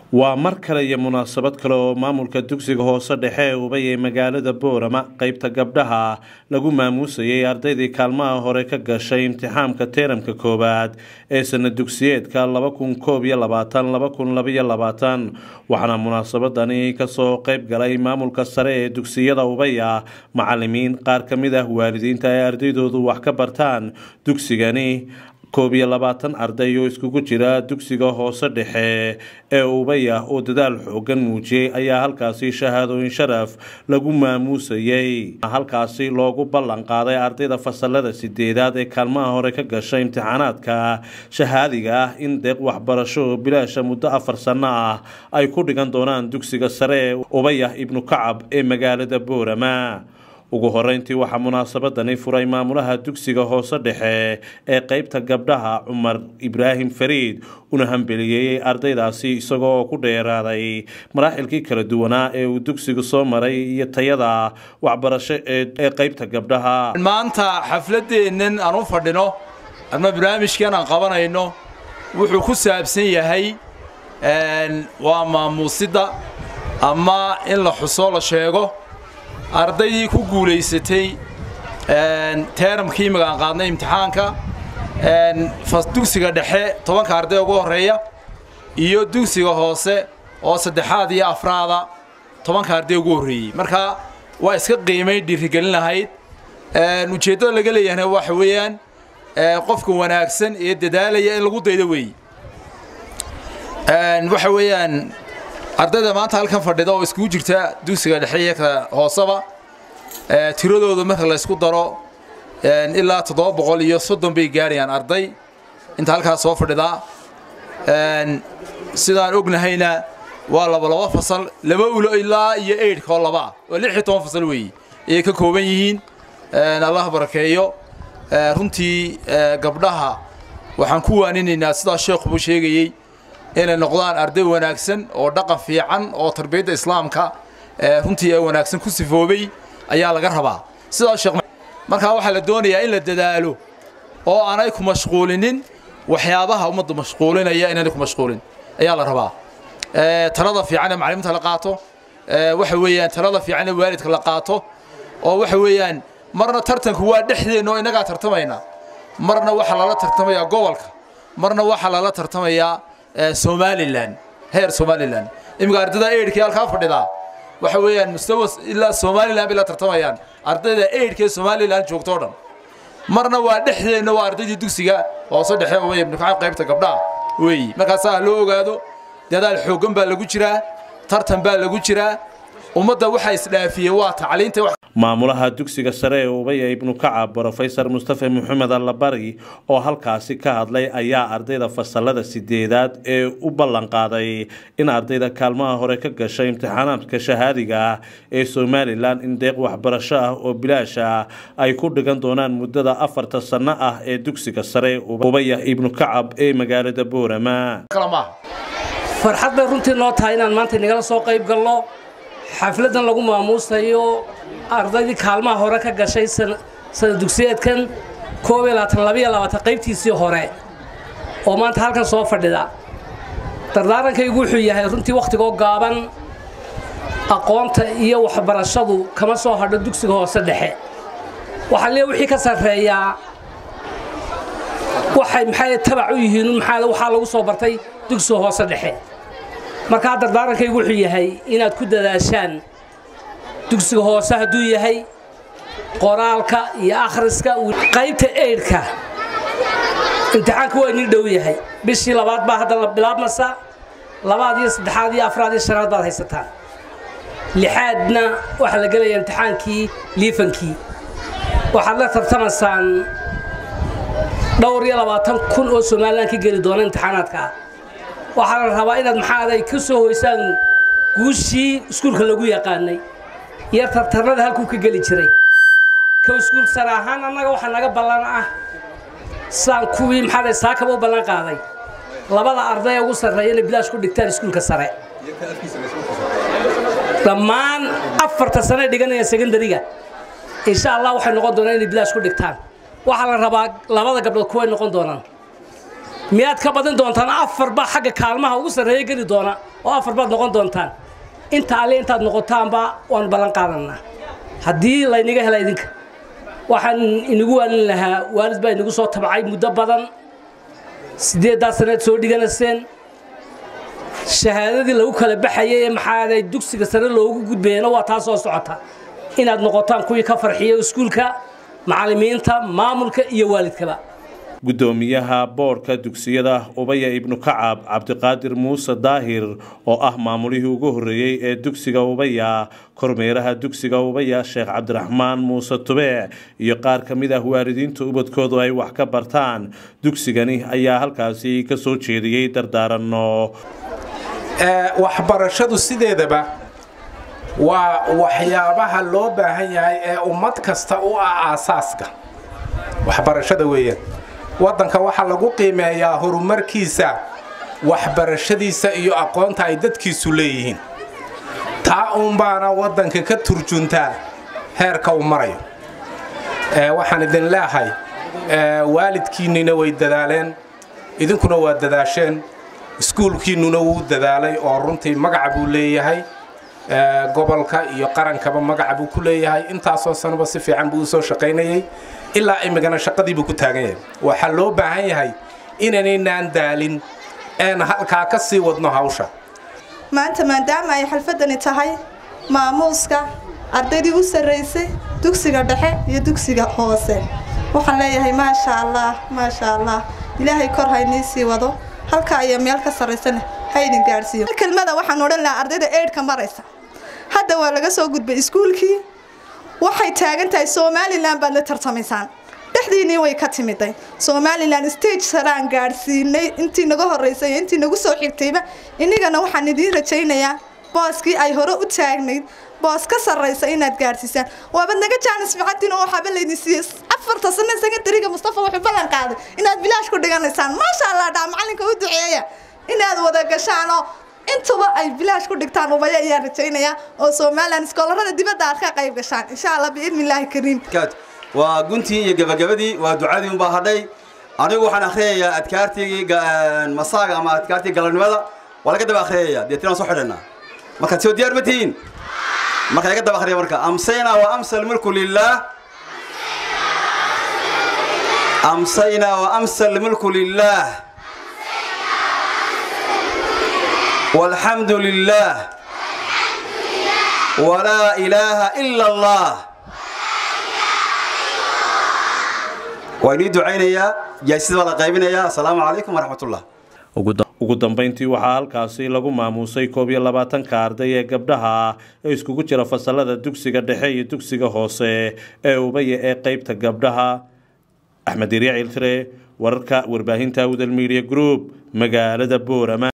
waa mar kale iyo munaasabad kale oo maamulka dugsiga hoose dhexe ee ubay ee magaalada boorama qeybta gabdhaha lagu maamuusayay ardaydii kaalmaha hore ka gashay imtixaamka teeramka koowaad ee sana dugsiyeedka laba kun koob iyo labaatan laba kun labaiyo labaatan waxaana munaasabadani kasoo qeyb galay maamulka sare ee dugsiyada ubaya macalimiin qaar ka mid ah waalidiinta ay ardaydoodu wax ka bartaan dugsigani koob iyo labaatan arday oo iskugu jira dugsiga hoose dhexe ee ubaya oo dadaal xoogan muujiyey ayaa halkaasi shahaadooyin sharaf lagu maamuusayey halkaasi loogu ballan qaaday ardayda fasalada sideedaad ee kaalmaha hore ka gashay imtixaanaadka shahaadiga ah in deeq waxbarasho bilaasha muddo afar sano ah ay ku dhigan doonaan dugsiga sare ee ubaya ibnu kacab ee magaalada boorama ugu horeyntii waxaa munaasabadani furay maamulaha dugsiga hoose dhexe ee qeybta gabdhaha cumar ibraahim fariid una hambeliyeeyey ardaydaasi isagoo ku dheeraaday maraaxilkii kala duwanaa ee uu dugsigu soo maray iyo tayada waxbarasho ee qeybta gabdhaha maanta xafladeennan aan u fadhino ama barnaamijkan aan qabanayno wuxuu ku saabsan yahay waa maamuusidda ama in la xuso la sheego ardaydii ku guulaysatay teeramkii magaan qaadnay imtixaanka dugsiga dhexe tobanka arday ugu horreeya iyo dugsiga hoose oo saddexaad iyo afraada tobanka arday ugu horreeyey marka waa iska qiimay dhiirigelin lahayd ujeeddada laga leeyahayna waxa weeyaan qofka wanaagsan ee dadaalaya in lagu daydo weeye waxa weeyaan ardayda maanta halkan fadhida oo iskugu jirta dugsiga dhexe iyo ka hooseba tiradooda marka la ysku daro ilaa toddoba boqol iyo soddon bay gaadhayaan arday inta halkaas soo fadhidaa sidaan ognahayna waa laba laba fasal laba ulo ilaa iyo eidhka oo laba ah oo lix iyo toban fasal weeye ayay ka kooban yihiin allah barakeeyo runtii gabdhaha waxaan ku waaninaynaa sidaa sheekhubu sheegayey inay noqdaan arday wanaagsan oo dhaqan fiican oo tarbiyadda islaamka runtii ee wanaagsan ku sifoobay ayaa laga rabaa sidaa sheekh markaa waxaa la doonayaa in la dadaalo oo aanay ku mashquulinin waxyaabaha ummadda mashquulinaya inaanay ku mashquulin ayaa la rabaa talada fiican ee macalimiinta la qaato waxa weeyaan talada fiican ee waalidka la qaato oo waxa weeyaan marna tartanku waa dhexdeenna oo innagaa tartamayna marna waxaa lala tartamayaa gobolka marna waxaa lala tartamayaa somalilan heer somalilan iminka ardayda eidhkii halkaa fadhidaa waxa weeyaan mustawa ilaa somalilan bay la tartamayaan ardayda eidhka ee somalilan joogto o dhan marna waa dhexdeenna waa ardaydii dugsiga hoose dhexe wey ibnukaca qaybta gabdhaha weeyi markaasaa loo ogaado dadaal xooggan baa lagu jiraa tartan baa lagu jiraa ummadda waxaa isdhaafiyey waa tacliinta maamulaha dugsiga sare ee ubaya ibnu kacab brofesor mustafe maxamed allabari oo halkaasi ka hadlay ayaa ardayda fasalada sideedaad ee u ballan qaaday in ardayda kaalmaha hore ka gashay imtixaanaadka shahaadiga ah ee somalilan in deeq waxbarasho ah oo bilaasha ay ku dhigan doonaan muddada afarta sanno ah ee dugsiga sare ubaya ibnu kacab ee magaalada boorama farxad bay runtii noo tahay inaan maanta nagala soo qayb galno xafladdan lagu maamuusayo ardaydii kaalmaha hore ka gashay sana dugsiyeedkan koob iyo labaatan labaiyo labaatan qaybtiisii hore oo maanta halkan soo fadhida dardaarankaygu wuxuu yahay runtii wakhtigoo gaaban aqoonta iyo waxbarashadu kama soo hadho dugsiga hoose dhexe waxaa lee wixii ka sarreeyaa waxay maxay tabac u yihiin waxaa lagu soo bartay dugsiga hoose dhexe markaa dardaarankaygu wuxuu yahay inaad ku dadaashaan dugsiga hoose hadduu yahay qoraalka iyo akhriska qaybta eidhka imtixaanka waa inii dhow yahay bishii labaad baa hadda la bilaabmasa labaad iyo saddexaad iyo afraad iyo shanaad baad haysataan lixaadna waxaa la gelaya imtixaankii liifankii waxaad la tartamaysaan dhowr iyo labaatan kun oo somalilan ka geli doona imtixaanaadka ah waxaa la rabaa inaad maxaaday ka soo hoysaan guushii iskuulka lagu yaqaanay iyo tartarnada halkuu ka geli jiray ka iskuul sare ahaan annaga waxaa naga ballan ah sidaan kuwii maxaaday saakaba u ballan qaaday labada arday ee ugu sarreeya inay bilaash ku dhigtaan iskuulka sare dhammaan afarta sane dhiganayaan secondariga insha allah waxay noqon doonaan inay bilaash ku dhigtaan waxaa la rabaa labada gabdhood kuway noqon doonaan miyaad ka badin doontaan afar baa xagga kaalmaha ugu sarreeya geli doona oo afar baad noqon doontaan inta alle intaad noqotaanba waanu ballan qaadanaa haddii laynaga hela idinka waxaan inagu waalin lahaa waalid baa inagu soo tabcay muddo badan siddeeddaa sanaad soo dhiganayseen shahaadadii lagu kala baxayay ee maxaaday dugsiga sare loogu gudbayana waa taa soo socota inaad noqotaan kuwii ka farxiya iskuulka macallimiinta maamulka iyo waalidkaba guddoomiyaha boodhka dugsiyada ubaya ibnu kacab cabdiqaadir muuse daahir oo ah maamulihii ugu horreeyey ee dugsiga ubaya kormeeraha dugsiga ubaya sheekh cabdiraxmaan muuse tube iyo qaar ka mid ah waalidiinta ubadkoodu ay wax ka bartaan dugsigani ayaa halkaasi ka soo jeediyey dardaaranno waxbarashadu sideedaba waa waxyaabaha loo baahan yahay ee ummad kasta u ah aasaaska waxbarashada weeyaan waddanka waxaa lagu qiimeeyaa horumarkiisa waxbarashadiisa iyo aqoonta ay dadkiisu leeyihiin taa uunbaana waddanka ka turjuntaa heerka uu marayo waxaan idin leehay waalidkiinnina way dadaaleen idinkuna waa dadaasheen iskuulkiinnuna wuu dadaalay oo runtii magaca buu leeyahay gobolka iyo qarankaba magaca buu ku leeyahay intaasoo sanaba si fiican buu usoo shaqaynayay ilaa imigana shaqadiibuu ku taagan yahay waxaa loo baahan yahay inaanaynaan daalin een halkaa ka sii wadno hawsha maanta maadaama ay xalfadani tahay maamuuska ardaydii u sarraysay dugsiga dhexe iyo dugsiga hoose waxaan leeyahay maasha allah maasha allah ilaahay kor haynii sii wado halka iyo meel ka sarraysana ha idin gaadhsiiyo kelmada waxaan odhan lahaa ardayda eidhka maraysa hadda waa laga soo gudbay iskuulkii waxay taagan tahay somalilan baad la tartamaysaan dhexdiinii way ka timiday somalilan stage saraan gaadhsiinay intii naga horeysay intii nagu soo xigtayba inigana waxaan idiin rajaynayaa booskii ay hore u taagnayd boos ka sarraysa inaad gaadhsiisaan waabad naga jaanis ficantiin oo waxaaba laydin siiyey afarta sano secondariga mustafa wuxuu ballan qaaday inaad bilaash ku dhiganaysaan maasha allah dhaa macalinka u duceeya inaad wada gashaan oo intuba ay bilaash ku dhigtaan ubaya ayaa rajaynayaa oo somalilan iskoolarada dibadda aad ka qayb gashaan insha allah biidni illaahi kariim waa guntii iyo gabagabadii waa ducadii unbaa hadhay anigu waxaan akhriyayaa adkaartii masaaga ama adkaartii galabnimada waa laga daba akhriyaya deetina waan soo xidhanaa markaad soo diyaar ma tihiin marka laga daba akhriya marka amsayna wa amsa almulku lilah amsayna wa amsa almulku lilah والحمد لله ولا إله إلا الله وإني دعينيا جايسيد ولا قيبينيا السلام عليكم ورحمة الله ugu dambayntii waxaa halkaasi lagu maamuusay koob iyo labaatanka arday ee gabdhaha ee iskugu jira fasalada dugsiga dhexe iyo dugsiga hoose ee ubaya ee qeybta gabdhaha axmed irya ciltire wararka warbaahinta awdal media group magaalada boorama